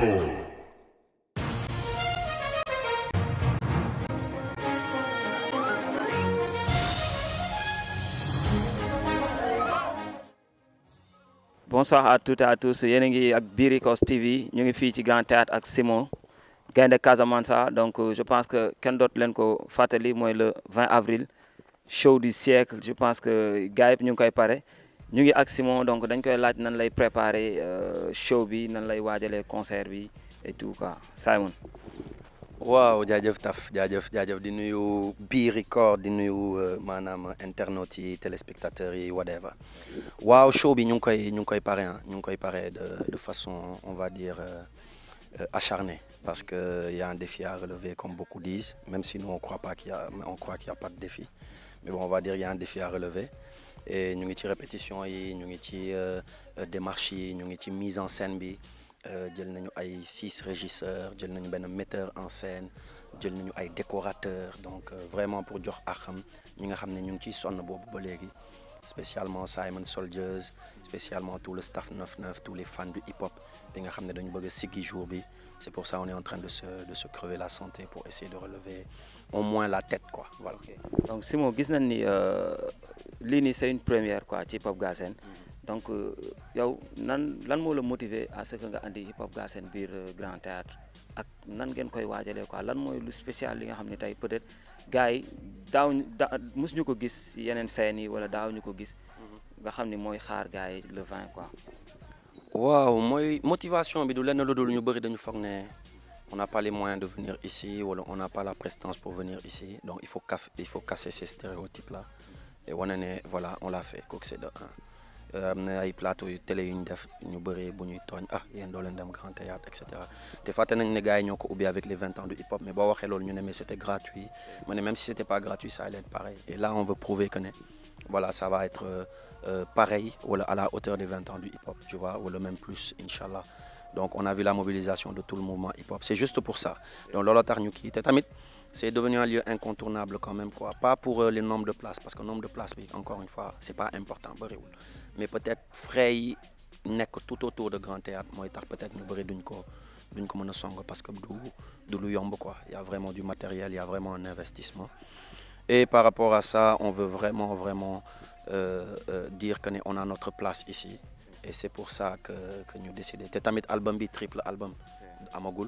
Record. bonsoir à toutes et à tous yéen a ngi ak Biricos TV ñu ngi fii ci Grand Théâtre ak Simon Gaynde Casamance donc je pense que kenn dootu leen ko fàttali mooy le 20 avril show du siècle je pense que gars yëpp ñu ngi koy pare ñu ngi ak Simon donc dañ koy laaj nan lay préparer show bi nan lay waajalee concert bi et tout quoi Simon. waaw jaajëf taf jaajëf jaajëf di nuyu Biricos di nuyu maanaam internautes yi téléspectateurs yi whatever waaw show bi ñu ngi koy ñu ngi koy pare ñu ngi koy pare de de façon on va dire euh, acharnée parce que il y a un défi à relever comme beaucoup disent même si nous on croit pas qu'il y a on croit qu'il y a pas de défi mais bon on va dire il y a un défi à relever et ñu ngi ci répétition yi ñu ngi ci démarche yi ñu ngi ci mise en scène bi jël nañu ay six régisseurs jël nañu benn metteur en scène jël nañu ay décorateurs donc vraiment pour jox axam ñi nga xam ne ñu ngi ciy sonn boobu ba léegi spécialement Simon Soldiers spécialement tout le staff 99 tous les fans du hip hop bi nga xam ne dañu bëgg a siggi jour bi c'est pour ça on est en train de se de se crever la santé pour essayer de relever au moins la tête quoi voilà. donc Simon gis nañ ni lii nii c'est une première quoi ci hip hop Galsen donc yow nan lan moo la motiver à ce que nga andi hip hop Galsen biir Grand Théâtre ak nan ngeen koy waajalee quoi lan mooy lu spécial li nga xam ne tey peut-être gars yi daaw da mosuñu ko gis yeneen scènes yi wala daaw ñu ko gis nga xam ni mooy xaar gars yi le 20 quoi. waaw mooy motivation bi du lenn lu dul ñu bëri dañu foog ne on n'a pas les moyens de venir ici wala on n'a pas la prestance pour venir ici donc il faut caf il faut casser ces stéréotypes là et wane ne voilà on l'a fait kooku c'est de un. am na ay plateau yu télé yu ñu def ñu bëree bu ñuy tooñ ah yéen doo leen dem grand théâtre et cetera te fàtte nañ ne gars yi ñoo ko ubbi avec les vingt ans du hip hop mais boo waxee loolu ñu ne mais c'était gratuit ma ne même si c'était pas gratuit ça allait être pareil et là on veut prouver que ne voilà ça va être euh, pareil wala à la hauteur des vingt ans du hip hop tu vois wala même plus inchallah donc on a vu la mobilisation de tout le mouvement hip hop c'est juste pour ça donc looloo tax ñu kii te tamit c'est devenu un lieu incontournable quand même quoi pas pour euh, les nombres de places parce que nombre de places bi encore une fois c'est pas important bëriwul mais peut-être frais yi nekk tout autour de Grand Théâtre mooy tax peut-être ñu bëri duñ ko duñ ko mën a song parce que du du lu yomb quoi il y a vraiment du matériel il y a vraiment un investissement et par rapport à ça on veut vraiment vraiment euh, euh, dire que ne on a notre place ici et c'est pour ça que que ñu décidé te tamit album bi triple album amagul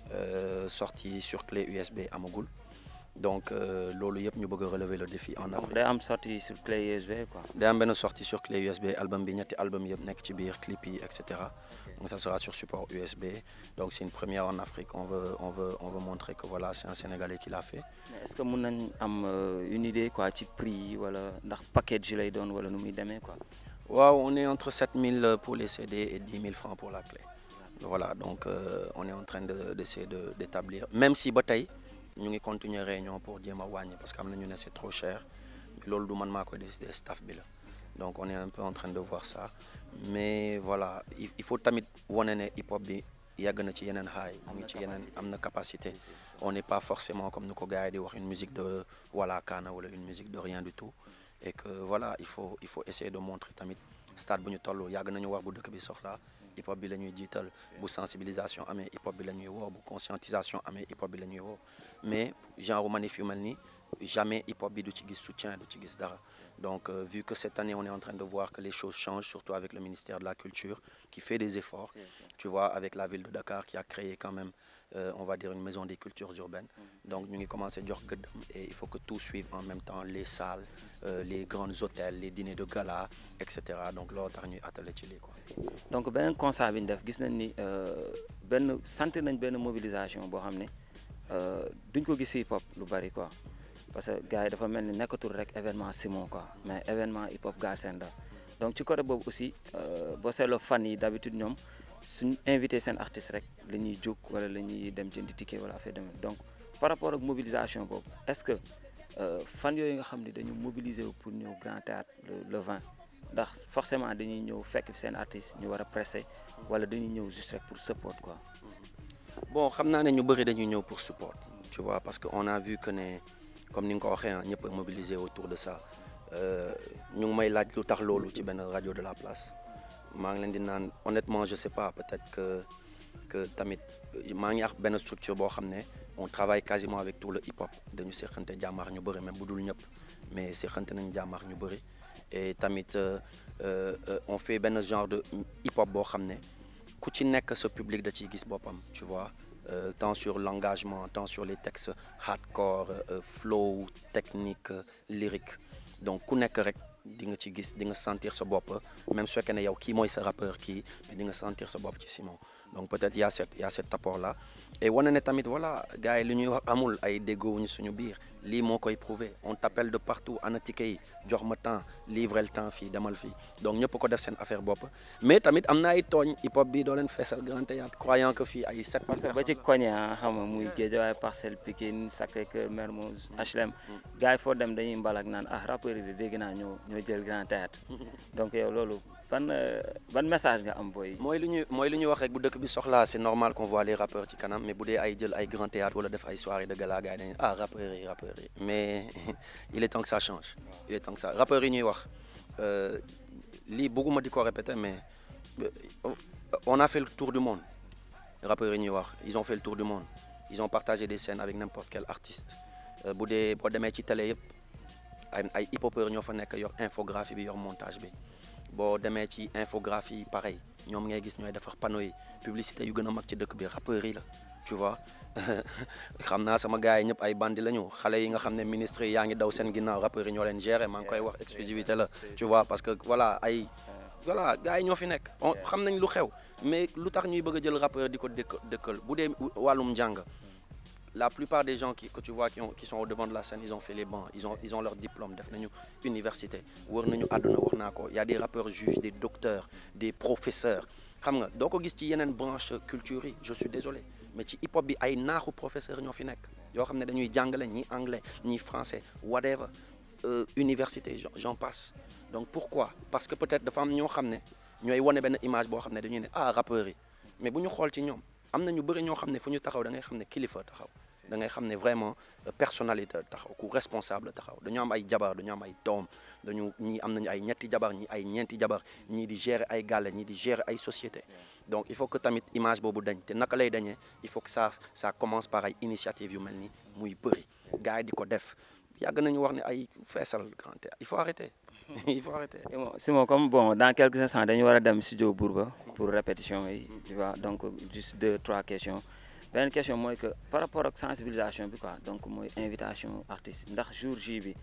sorti sur clé USB amagul donc loolu yëpp ñu bëgg a relever le défi en Afrique. day am sortie sur clé USB quoi. day am benn sortie sur clé USB album bi ñetti album yëpp nekk ci biir clip yi et cetera donc ça sera sur support USB donc c'est une première en Afrique on veut on veut on veut montrer que voilà c'est un Sénégalais qui l'a fait. mais est-ce que mën nañ am une idée quoi ci prix yi wala ndax package lay doon wala nu muy demee quoi. waaw on est entre 7000 pour les CD et 10 000 francs pour la clé. voilà donc euh, on est en train de d'essayer de d'établir même si ba tey ñu ngi continuer réunion pour jéem a wàññi parce que am na ñu ne c'est trop cher mais loolu du man maa koy décider staff bi la donc on est un peu en train de voir ça mais voilà il faut tamit wane ne hip hop bi yàgg na ci yeneen xaay mu ngi ci yeneen am na capacité on n'est pas forcément comme ni ko gars yi di wax une musique de voilà kaana wala une musique de rien du tout et que voilà il faut il faut essayer de montrer tamit stade bu ñu toll yàgg nañu wax bu dëkk bi soxla hip hop bi la ñuy jiital bu sensibilisation amee hip hop bi la ñuy woo bu conscientisation amee hip hop bi la ñuy woo mais genre manif yu mel ni jamais hip hop bi du ci gis soutien du ci gis dara donc euh, vu que cette année on est en train de voir que les choses changent surtout avec le ministère de la culture qui fait des efforts tu vois avec la ville de Dakar qui a créé quand même euh, on va dire une maison des cultures urbaines donc ñu ngi commencer jox gëddam et il faut que tout suive en même temps les salles euh, les grands hôtels les dîners de gala et cetera donc loolu tax ñuy attelé ci lii quoi. donc beneen constat bi ñu def gis nañ ni benn sentir nañ benn mobilisation boo xam ne duñ ko gis hip hop lu bari quoi parce que gars yi dafa mel ni nekkatul rek événement Simon quoi mais événement hip hop Galsen la donc ci côté boobu aussi boo seetloo fan yi d'habitude ñoom suñ invité seen artiste rek la ñuy jóg wala la ñuy dem jëndi ticket wala affaire demee donc par rapport ak mobilisation boobu est-ce que fan yooyu nga xam ne dañu mobiliser wu pour ñëw Grand Théâtre le 20 ndax forcément dañuy ñëw fekk seen artiste ñu war a presser wala dañuy ñëw juste rek pour support quoi. bon xam naa ne ñu bëri dañuy ñëw pour support tu vois parce que on a vu que ne comme ni nga ko waxee ah ñëpp a mobiliser autour de ça ñu ngi may laaj lu tax loolu ci benn rajo de la place maa ngi leen di naan honnêtement je sais pas peut-être que que tamit maa ngi ak benn structure boo xam ne on travaille quasiment avec tout le hip hop dañu seqante jàmmaax ñu bëri même bu dul ñëpp mais seqante nañ jàmmaax ñu bëri et tamit euh, euh, euh, on fait benn genre de hip hop boo xam ne ku ci nekk sa public da ciy gis boppam tu vois euh, tant sur l'engagement tant sur les textes hardcore euh, flow technique euh, lyrique donc ku nekk rek di nga ci gis di nga sentir sa bopp même su fekkee ne yow kii mooy sa rappeur kii mais di nga sentir sa bopp ci Simon donc peut-être y a cet y a cet apport là et wane ne tamit voilà gars yi li ñuy wax amul ay déggoowuñu suñu biir lii moo koy prouver on t'appelle de partout ana ticket yi jox ma temps livrer le temps fii demal fii donc ñëpp ko def seen affaire bopp mais tamit am na ay tooñ hip hop bi doo leen feesal grand théâtre croyant que fii ay sept parce que ba ci koñe ah xam nga muy Guédiawaye Parcelles Pikine Sacré-Cœur Mermoz HLM gars yi foo dem dañuy mbalak naan ah rappeurs yi de dégg naa ñoo ñoo jël grand théâtre donc yow loolu ban euh, ban message nga am booy mooy lu ñuy mooy lu ñuy wax rek bu dëkk bi soxlaa c'est normal qu'on voit les rappeurs ci kanam mais bu dee ay jël ay grand théâtre wala def ay soirée de gala gars yi dañuy ah rappeurs yi rappeurs yi mais il est temps que ça change il est temps que ça rappeurs yi ñuy wax euh, lii bëgguma di ko répéter mais euh, on a fait le tour du monde rappeurs yi ñuy wax ils ont fait le tour du monde ils ont partagé des scènes avec n'importe quel artiste Euh, bu dee boo demee ci télé yëpp ay ay hip-hopeurs ñoo fa nekk yor infographie bi yor montage bi boo demee ci infographie pareil ñoom ngay gis ñooy defar panneau yi publicité yu gën a mag ci dëkk bi rappeurs yi la tu vois xam naa sama gars yi ñëpp ay bandi la ñu xale yi nga xam ne ministre yi yaa ngi daw seen ginnaaw rappeurs yi ñoo leen gérer maa ngi koy wax exclusivité la tu vois parce que voilà ay voilà gars yi ñoo fi nekk on xam nañ lu xew mais lu tax ñuy bëgg a jël rappeur di ko dëkk dëkkal bu dee wàllum njàng la plupart des gens qui, que tu vois qui, ont, qui sont au devant de la scène ils ont fait les bancs ils ont, ils ont leur diplôme def nañu université wër nañu àdduna wax naa ko y a des rappeurs juges des docteurs des professeurs xam nga doo ko gis ci yeneen branche culture yi je suis désolé mais ci hip hop bi ay naaxu professeurs ñoo fi nekk yoo xam ne dañuy jàngale ñi anglais ñi français whatever euh, université j'en- j'en passe donc pourquoi parce que peut-être dafa am ñoo xam ne ñooy wane benn image boo xam ne dañuy ne ah rappeurs yi mais bu ñu xool ci ñoom am na ñu bëri ñoo xam ne fu ñu taxaw da ngay xam ne kilifa taxaw da ngay xam ne vraiment euh, personnalité taxaw ku responsable taxaw dañu am ay jabar dañu am ay doom dañu ñii am nañu ay ñetti jabar ñii ay ñeenti jabar ñii di gérer ay gàlle ñii di gérer ay société donc il faut que tamit image boobu dañ te naka lay dañee il faut que ça ça commence par ay initiative yu mel ni muy bëri gars yi di ko def yàgg nañu wax ne ay feesal grand théâtre il faut arrêter il faut arrêter Simon, Simon, comme bon, dans quelques instants, dañu war a dem studio Bourba pour répétition yi tu vois donc juste deux trois questions beneen question mooy que par rapport ak sensibilisation bi quoi donc mooy invitation artiste ndax jour J bi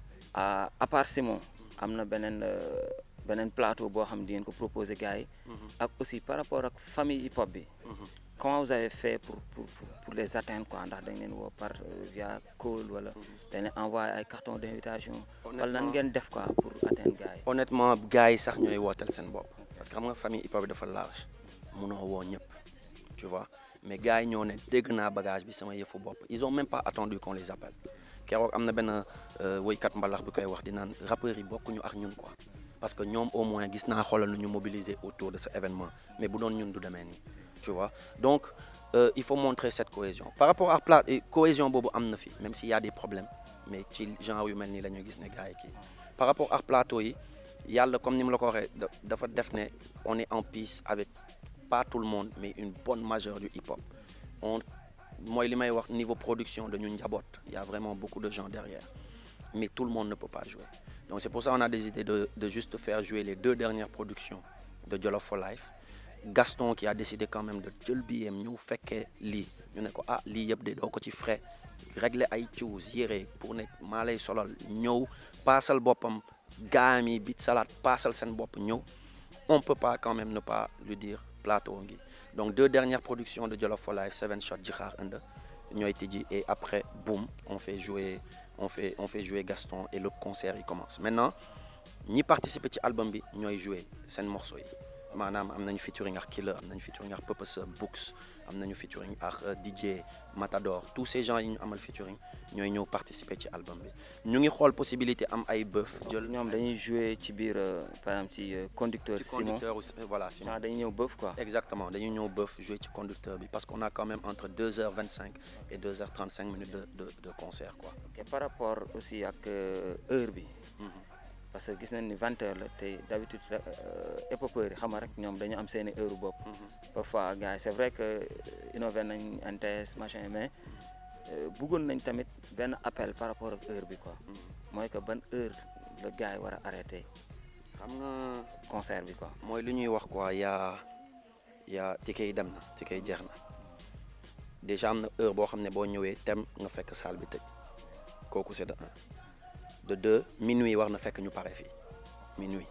à à part Simon am na beneen euh, beneen plateau boo xam di ngeen ko proposer gars yi ak aussi par rapport ak famille hip hop bi comment vous avez fait pour pour pour, pour les atteindre quoi ndax dañ leen woo par euh, via call wala dañ leen envoyé ay carton d'invitation wala nan Honnêtement- ngeen def quoi pour atteindre gars yi honnêtement gars yi sax ñooy wooteel seen bopp parce que xam nga famille hip hop bi dafa large munoo woo ñëpp tu vois mais gars yi ñoo ne dégg naa bagage bi sama yëfu bopp ils ont même pas attendu qu'on les appelle keroog am na benn euh, woykat mbalax bi koy wax di naan rappeurs yi bokkuñu ak ñun quoi parce que ñoom au moins gis naa xoolal nu ñu mobiliser autour de ce événement mais bu doon ñun du demee nii tu vois donc euh, il faut montrer cette cohésion par rapport à plat et cohésion boobu am na fi même s'il y a des problèmes mais ci genre yu mel nii la ñuy gis ne gars yi kii par rapport ak plateau yi yàlla comme ni mu la ko waxee da- dafa def ne on est en peace avec pas tout le monde mais une bonne majeure du hip hop on mooy li may wax niveau production dañu njaboot il y a vraiment beaucoup de gens derrière mais tout le monde ne peut pas jouer donc c'est pour ça on a décidé de de juste faire jouer les deux dernières productions de Jollof for Life Gaston qui a décidé quand même de jël biyem ñëw fekkee lii ñu ne ko ah lii yëpp de doo ko ci frais régler ay cuus yére pour ne maa lay solal ñëw paasal boppam gaam yi bit salade paasal seen bopp ñëw on peut pas quand même ne pas lui dire plateau ngi donc deux dernières productions de Jollof for Life Seven Shot Jixaar Inde ñooy tijji et après boum on fait jouer on fait on fait jouer Gaston et le concert il commence maintenant ñi participer ci album bi ñooy jouer seen morceau yi maanaam am nañu featuring ak Killer am nañu featuring ak Purpose Books am nañu featuring ak euh, DJ Matador tous ces gens yi ñu amal featuring ñooy ñëw participer ci album bi ñu ngi xool possibilité am ay bœuf jël ñoom dañuy jouer ci biir euh, par exemple ci euh, conducteur ci Simon conducteur ou- euh, voilà Simon genre dañuy ñëw bëf quoi Exactement, dañuy ñëw bëf jouer ci conducteur bi parce qu'on a quand même entre 2h25 et 2h35 minutes de, de, de concert quoi. et par rapport aussi ak euh, heure bi Mhm. parce que gis nañ ni vingt heures la te d'habitude épopeurs yi xam nga rek ñoom dañu am seeni heure bopp parfois gars yi c'est vrai que innové nañ NTS machin mais bëggoon nañ tamit benn appel par rapport ak heure bi quoi mooy que ban heure la gars yi war a arrêté xam nga concert bi quoi mooy lu ñuy wax quoi yaa yaa ticket yi dem na ticket yi jeex na déjà am na heure boo xam ne boo ñëwee tem nga fekk salle bi tëj kooku c'est de un de deux minuit war na fekk ñu pare fii minuit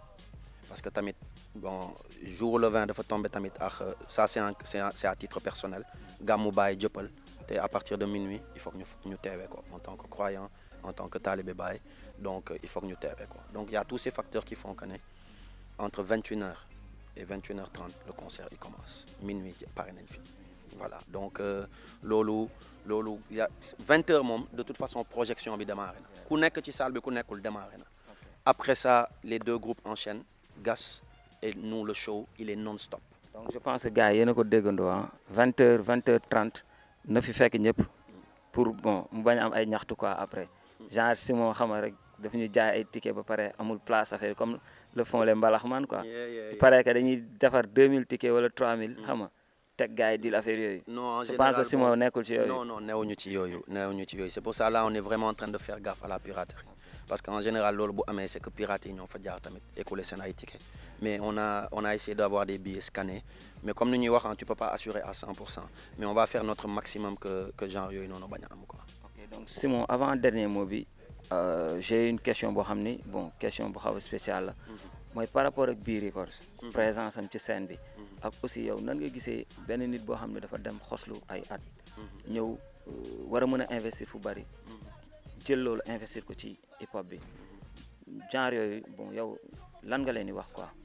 parce que tamit bon jour le 20 dafa tombé tamit ak ça c'est un c'est un- c'est à titre personnel gàmmu Baye jëppal te à partir de minuit il faut que ñu ñu teewee ko en tant que croyant en tant que talibé Baye donc euh, il faut que ñu teewee ko donc il y a tous ces facteurs qui font que ne entre 21h et 21h30 le concert il commence minuit pare nañ fi voilà donc euh, loolu loolu y a 20h moom de toute façon projection bi démarré na ku nekk ci salle bi ku nekkul démarré na après ça les deux groupes enchaînent Gas et nous le show il est non-stop donc je pense que gars yi yéen a ko déggandoo ah vingt heures vingt heures trente na fi fekk ñëpp pour bon mu bañ a am ay ñaxtu quoi après genre si moo xam rek daf ñu jaay ay ticket ba pare amul place affaire comme le font les mbalaxman quoi il paraît que dañuy defar 2000 tickets wala 3000 xam nga teg gars yi dil affaire yooyu non en je pense que général, Simon bon, nekkul ci yooyu Non, non, newuñu ci yooyu newuñu ci yooyu c'est pour ça là on est vraiment en train de faire gaffe à la piraterie parce qu'en général loolu bu amee c'est que pirates yi ñoo fa jaar tamit écouler seen ay tickets mais on a on a essayé d'avoir des billets scannés mais comme ni ñuy wax ah, tu peux pas assurer à 100% mais on va faire notre maximum que que genre yooyu noonu bañ a am quoi. ok donc Simon avant dernier mot bi euh, j'ai une question boo xam ni bon question bu xaw a spéciale la mooy par rapport ak bii records présence am ci scène bi ak aussi yow nan nga gisee benn nit boo xam ne dafa dem xoslu ay at ñëw euh, war a mën a investir fu bari jël loolu investir ko ci hip hop bi genre yooyu bon yow lan nga leen di wax quoi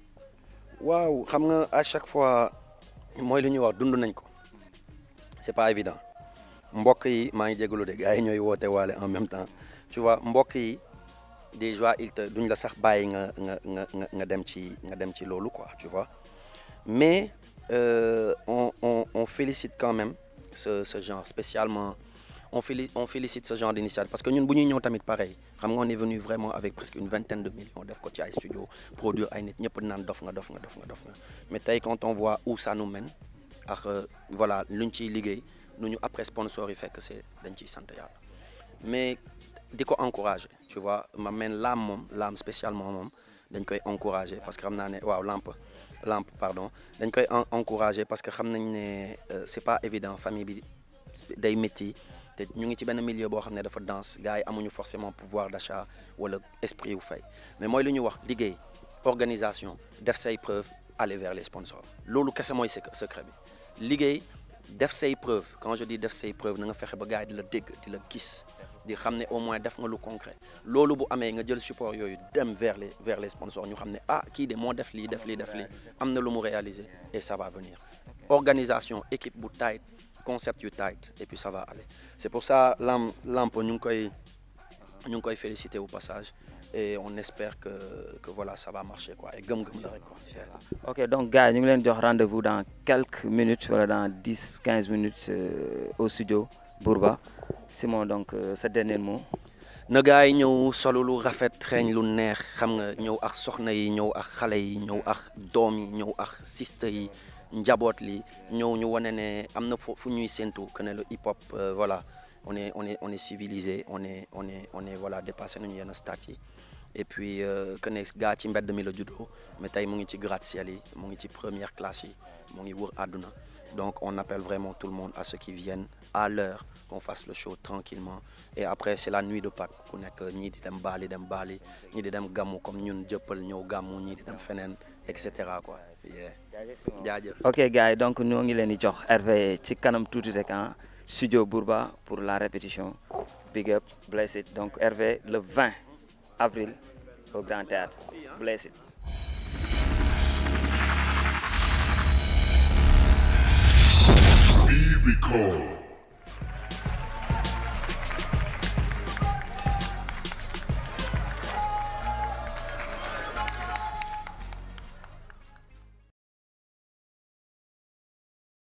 waaw xam nga à chaque fois mooy li ñuy wax dund nañ ko c'est pas évident mbokk yi maa ngi jégalu de gars yi ñooy woote waale en même temps tu vois mbokk yi des fois il te duñ la sax bàyyi nga nga nga nga nga dem ci nga dem ci loolu quoi tu vois mais euh, on on on félicite quand même ce ce genre spécialement on féli on félicite ce genre d'initiative parce que ñun bu ñuy ñëw tamit pareil xam nga on est venu vraiment avec presque une vingtaine de millions def ko ci ay studio produire ay nit ñëpp naan dof nga dof nga dof nga dof nga mais tey quand on voit où ça nous mène ak euh, voilà luñ ciy liggéey nu ñu après sponsor yi fekk c'est dañ ciy sant yàlla mais di ko encourager tu vois ma mène laam moom laam spécialement moom dañ koy encourager parce que xam naa ne waaw lampe lampe pardon dañ koy en- encourager parce que xam nañ ne euh, c'est pas évident famille bi day métti te ñu ngi ci benn milieu boo xam ne dafa dense gars yi amuñu forcément pouvoir d'achat wala esprit wu fay mais mooy lu ñuy wax liggéey organisation def say preuve aller vers les sponsors loolu kese mooy sec- secret bi liggéey def say preuve quand je dis def say preuve na nga fexe ba gars yi di la dégg di la gis di xam ne au moins def nga lu concret loolu bu amee nga jël support yooyu dem vers les vers les sponsors ñu xam ne ah kii de moo def lii def lii def lii am na lu mu réaliser et ça va venir organisation équipe bu tight concept yu tight et puis ça va aller c'est pour ça lam lamp ñu ngi koy ñu ngi koy féliciter au passage et on espère que que voilà ça va marcher quoi et gëm-gëm la rek quoi. ok donc gars yi ñu ngi leen jox rendez-vous dans quelques minutes wala dans dix quinze minutes euh, au studio Bourba Simon donc euh, sa dernier mot na gars yi ñëw solo lu rafet xeeñ lu neex xam nga ñëw ak soxna yi ñëw ak xale yi ñëw ak doom yi ñëw ak siste yi njaboot li ñëw ñu wane ne am na fu fu ñuy séntu que ne le hip hop euh, voilà on est on est on est civilisé on est on est on est voilà dépassé nañu yenn stade yi et puis euh, que ne gaa ci mbedd mi la juddoo mais tey mu ngi ci gratte-ciel yi mu ngi ci première classe yi mu ngi wër àdduna donc on appelle vraiment tout le monde à ce qui viennent à l'heure qu'on fasse le show tranquillement et après c'est la nuit de Pâques ku nekk ñii di dem baali dem baali ñii di dem gàmmu comme ñun jëppal ñëw gàmmu ñii di dem feneen et cetera quoi yeah. jaajëf ok gars yi donc ñoo ngi leen di jox RV ci kanam tuuti rek ah studio Bourba pour la répétition big up bless it donc RV le 20 avril au Grand Théâtre bless it Be recalled.